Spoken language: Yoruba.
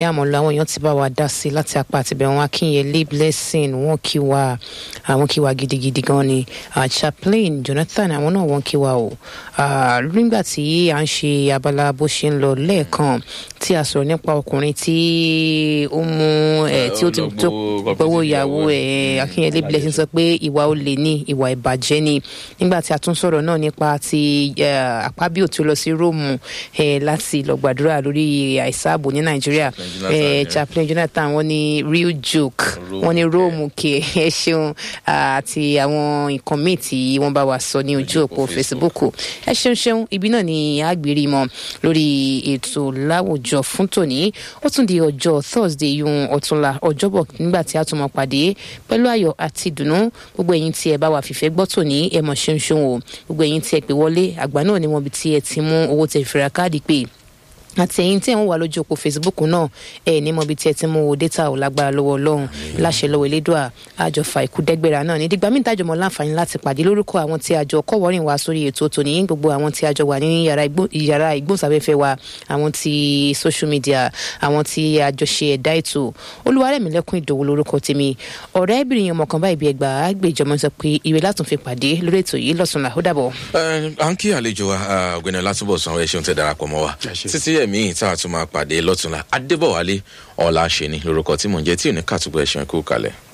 àmọ́ lọ àwọn èèyàn ti bá wa dá sí i láti apá àtibẹ̀ wọn akínyẹlé blessing wọn kí wa àwọn kí wa gidigidi gan ni Ah, chaplain jonathan àwọn náà wọn kí wa o Ah, nígbà tí à ń ṣe abala bó ṣe ń lọ lẹ́ẹ̀kan tí a sọ̀rọ̀ nípa ọkùnrin tí ó mú ẹ̀ tí ó ti tó gbowó ìyàwó ẹ̀ akínyẹlé blessing sọ pé ìwà olè ní ìwà ìbàjẹ́ ni nígbà tí a tún sọ̀rọ̀ náà nípa ti eh, àpábíò tí ó lọ sí róòmù eh, láti lọ gbàdúrà lórí àìsààbò ní nàìjíríà Jonathan, eh, yeah. chaplain jonathan wọn ní real joke Rome wọn ní care. róòmù kẹ ẹ ṣeun ah, àti àwọn nǹkan míì tí wọn bá wa sọ ní ojú òpó facebook ẹ ṣeun ṣeun ibi náà ni àgbèrè mọ lórí ètò láwùjọ fún tòní ó tún di ọjọ́ thursday yun ọ̀túnla ọjọ́bọ̀ nígbà tí a tún mọ pàdé pẹ̀lú ayọ̀ àti ìdùnnú gbogbo ẹ̀yin tí ẹ bá wà fìfẹ́ gbọ́ tòní ẹ mọ̀ ṣeun ṣeun o gbogbo ẹ̀yin tí ẹ pè wọlé àgbà náà ni wọn bí tí ẹ ti mú owó tẹ fìrà káàdì pé àti ẹ̀yin tí ẹ̀ ń wà lójú òpó facebook náà ẹ̀ ní mọ̀ bí tí ẹ ti mú owó data ò lágbára lọ́wọ́ ọlọ́run láṣẹ lọ́wọ́ elédùà àjọfà ikú dẹ́gbẹ̀rà náà ní dìgbà míì tájọ mọ́ láǹfààní láti pàdé lórúkọ àwọn tí àjọ kọ́wọ́rìn wá sórí ètò tòní gbogbo àwọn tí àjọ wà ní yàrá ìgbó- yàrá ìgbóhùnsáfẹ́fẹ́ wa àwọn ti social media àwọn tí àjọ ṣe ẹ̀dá ètò olúwarẹ̀mílẹ́kùn ìdòwò lórúkọ tèmi ọ̀rẹ́bìnrin ọmọ kan báyìí bí ẹgbàá gbèjọmọ sọ pé ìwé látún fi pàdé lórí ètò yìí lọ́sùnlá ó dàbọ̀. Ẹ, à ń kí àlejò wa ah, ọ̀gbẹ́ni ọlátúbọ̀sán ẹ ṣeun tẹ darapọ̀ mọ́ wa títí ẹ̀mí yìí tá a tún máa pàdé lọ́túnla adébọ̀wálé ọ̀la ṣe ni lórúkọ tí mò ń jẹ́ tí ò ní kàtúbọ̀ ẹ̀ṣẹ̀ kú kalẹ̀.